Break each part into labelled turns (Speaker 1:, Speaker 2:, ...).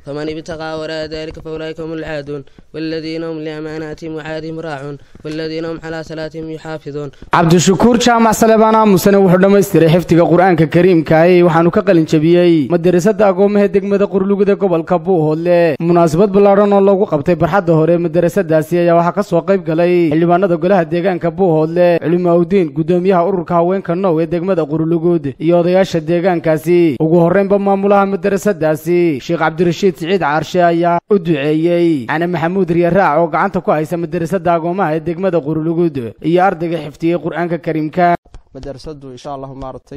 Speaker 1: فمن ابتغى وراء ذلك فأولئك هم العادون والذين هم لأماناتهم وعادهم راعون والذين هم على صلاتهم يحافظون
Speaker 2: cabdishakuur jaamac salebaan aamusane wuxuu dhammaystiray xifdiga qur-aanka kariimkaahi waxaanu ka qalin jabiyey madarasada agoomaha degmada qurlugida gobolka buuhoodle munaasabad ballaadhan oo loogu qabtay barxadda hore madarasadaasi ayaa waxaa ka soo qayb galay xildhibaanada golaha deegaanka buuhoodle culimaaudiin gudoomiyaha ururka haweenka now ee degmada qurlugud iyo odayaasha deegaankaasi ugu horreynba maamulaha madarasadaasi sheekh cabdirashiid siciid caarshe ayaa u duceeyey cane maxamuud riyaraac oo gacanta ku haysa madarasada agoomaha ee degmada qurlugud iyo ardayga xifdiyey qur-aanka kariimka
Speaker 3: madarasadu insha allahu maaragtay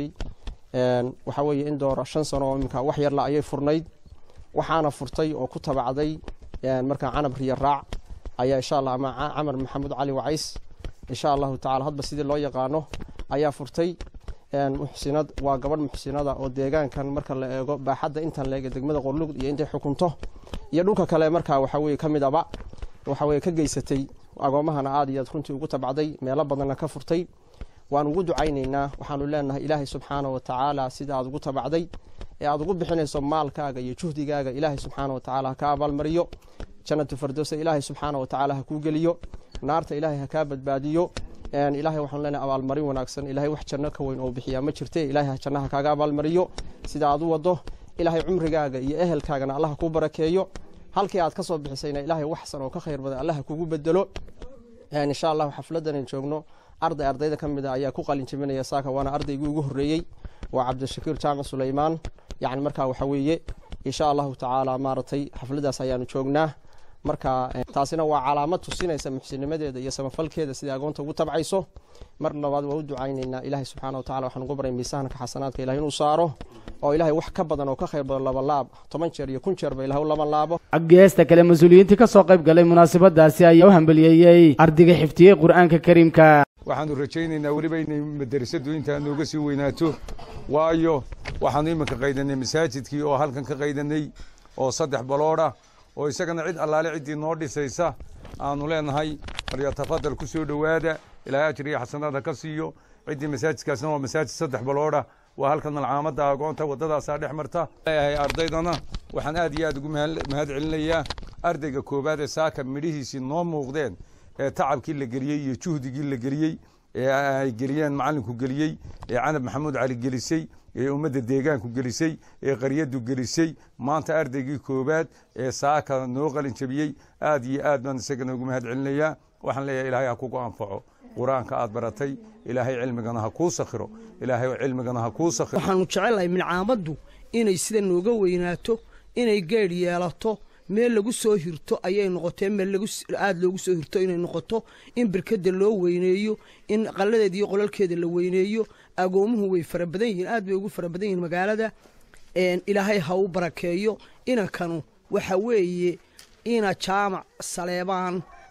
Speaker 3: waxaa weeye in doora shan sano oo iminka wax yarla ayay furnayd waxaana furtay oo ku tabacday markaa canab riyaraac ayaa insha allah ama camar maxamuud cali wacays insha allahu tacala hadba sidii loo yaqaano ayaa furtay muxsinad waa gabadh muxsinada oo deegaankan marka la eego baaxadda intan leege degmada qorlugd iyo intay xukunto iyo dhulka kale markaa waxaweye ka mid aba waxaweye ka geysatay agoomahana aad iyo aad runtii ugu tabacday meelo badanna ka furtay waan ugu ducaynaynaa waxaanu leenahay ilaahay subxaana wa tacaala sida aad ugu tabacday ee aad ugu bixinayso maalkaaga iyo juhdigaaga ilaahay subxaana wa tacaala ha ka abaalmariyo jannatu fardowsa ilaahay subxaana wa tacaala ha kuu geliyo naarta ilaahay ha kaa badbaadiyo ilaahay waxaanu leenahay abaalmarin wanaagsan ilaahay wax janno ka weyn oo bixiyaa ma jirte ilaahay jannaha kaaga abaalmariyo sida aad u wado ilaahay cumrigaaga iyo ehelkaagana allaha kuu barakeeyo halkii aad ka soo bixisayna ilaahay waxsan oo ka khayr badan allaha kugu bedelo insha allahu xafladan joogno arday ardayda ka mid a ayaa ku qalin jabinaya saaka waana ardaygii ugu horreeyey waa cabdishakiir jaamac suleymaan yacni markaa waxa weeye insha allahu tacaala maaragtay xafladaas ayaanu joognaa marka taasina waa calaamad tusinaysa muxsinimadeeda iyo samafalkeeda sidai agoonta ugu tabcayso mar labaad waa u ducaynaynaa ilaahay subxaana wa tacala waxaan ugu baray miisaanka xasanaadka ilahay inuu saaro oo ilaahay wax ka badan oo ka khayr badan laba laab toban jeer iyo kun jeerba ilahay u laba laabo
Speaker 2: geesta kale mas-uuliyiintii ka soo qayb galay munaasabadaasi ayaa u hambaliyeeyey ardayga xifdiyey qur-aanka kariimka
Speaker 4: waxaanu rajaynaynaa weliba inay madarasadu intaa nooga sii weynaato waayo waxaanu iminka qaydanay masaajidkii oo halkan ka qaydanay oo saddex baloodha oo isagana cid allaale ciddii noo dhisaysa aanu leenahay falyatafadal ku soo dhowaada ilaahay ajir iyo xasanaada ka siiyo ciddii masaajidkaasna waa masaajid saddex baloodha waa halkan malcaamadda agoonta waddadaasaa dhex marta leeyahay ardaydana waxaan aad iyo aad ugu mahad celinayaa ardayga koowaad ee saaka midhihiisii noo muuqdeen ee tacabkii la geliyey iyo juhdigii la geliyey ee ay geliyeen macalinku geliyey ee canab maxamuud cali gelisay ee ummadda deegaanku gelisay ee qaryadu gelisay maanta ardaygii koowaad ee saaka noo qalin jabiyey aad iyo aad baan isagana ugu mahad celinayaa waxaan leeyahay ilaahay ha kugu anfaco qur-aanka aad baratay ilaahay cilmigana ha kuu sakhiro ilaahay cilmigana ha kuu sakhiro
Speaker 5: waxaanu jecelahay milcaamaddu inay sida nooga weynaato inay geedh yeelato meel lagu soo hirto ayay noqotee meel aada loogu soo hirto inay noqoto in birkada loo weyneeyo in qalladeeda iyo qolalkeeda la weyneeyo agoomuhu way fara badan yihiin aad bay ugu fara badan yihiin magaalada ilaahay ha u barakeeyo inankanu waxa weeye ina jaamac saleebaan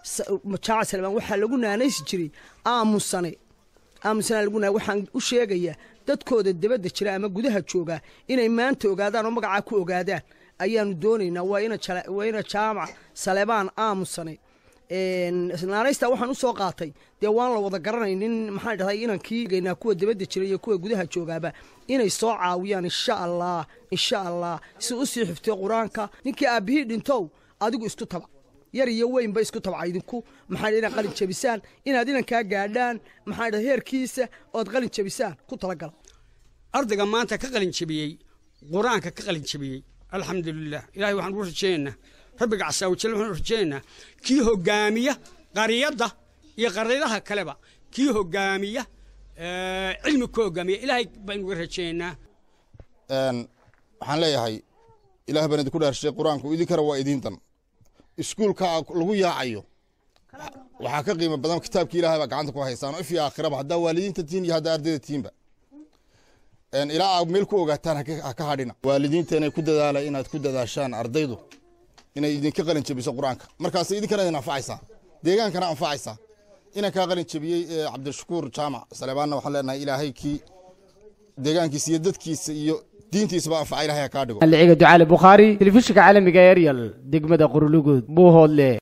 Speaker 5: jaamac saleebaan waxaa lagu naanaysi jiray aamusane aamusane lagu naa waxaan u sheegayaa dadkooda dabadda jira ama gudaha joogaa inay maanta ogaadaan oo magacaa ku ogaadaan ayaanu doonaynaa waa ina jaamac saleebaan aamusane naanaysta waxaan usoo qaatay dee waan la wada garanaynin maxaan dhahday inankiigaynaa kuwa dabadda jira iyo kuwa gudaha joogaaba inay soo caawiyaan insha allah insha allah si usii xiftiyo qur-aanka ninkii aabbihii dhintow adigu isku tabac yar iyo weynba isku tabca idinku maxaa inaad qalin jabisaan inaad inankaa gaadhaan maxaa dhahay heerkiisa ood qalin jabisaan ku talagala
Speaker 6: ardayga maanta ka qalin jabiyey qur-aanka ka qalin jabiyey alxamdulilah ilahay waxaan ugu rajaynaynaa rabbiga casaawajal waxaan u rajaynaynaa kii hogaamiya qariyadda iyo qaryadaha kaleba kii hogaamiya cilmi ku hogaamiya ilaahay baan uga rajaynaynaa
Speaker 7: waxaan leeyahay ilaah baan idinku dhaarshay qur-aanku idinkana waa idintan iskuulka lagu yaacayo waxaa ka qiimo badan kitaabkii ilahay baa gacanta ku haysaan oo ifyo aakhiraba haddaa waalidiinta tiin iyo haddaa ardayda tiinba ilaa aad meel ku ogaataan ha ka hadhina waalidiinta inay ku dadaala inaad ku dadaashaan ardaydu inay idinka qalin jabiso qur-aanka markaas idinkana idin anfacaysaa deegaankana anfacaysaa inankaa qalin jabiyey cabdishakuur jaamac saleebaanna waxaan leenahay ilaahay kii deegaankiisa iyo dadkiisa iyo diintiisaba anfaca ilahay ha kaa dhigo
Speaker 2: aliciga ducaale bukhaari telefishinka caalamiga eryal degmada qurulugud buuhoodle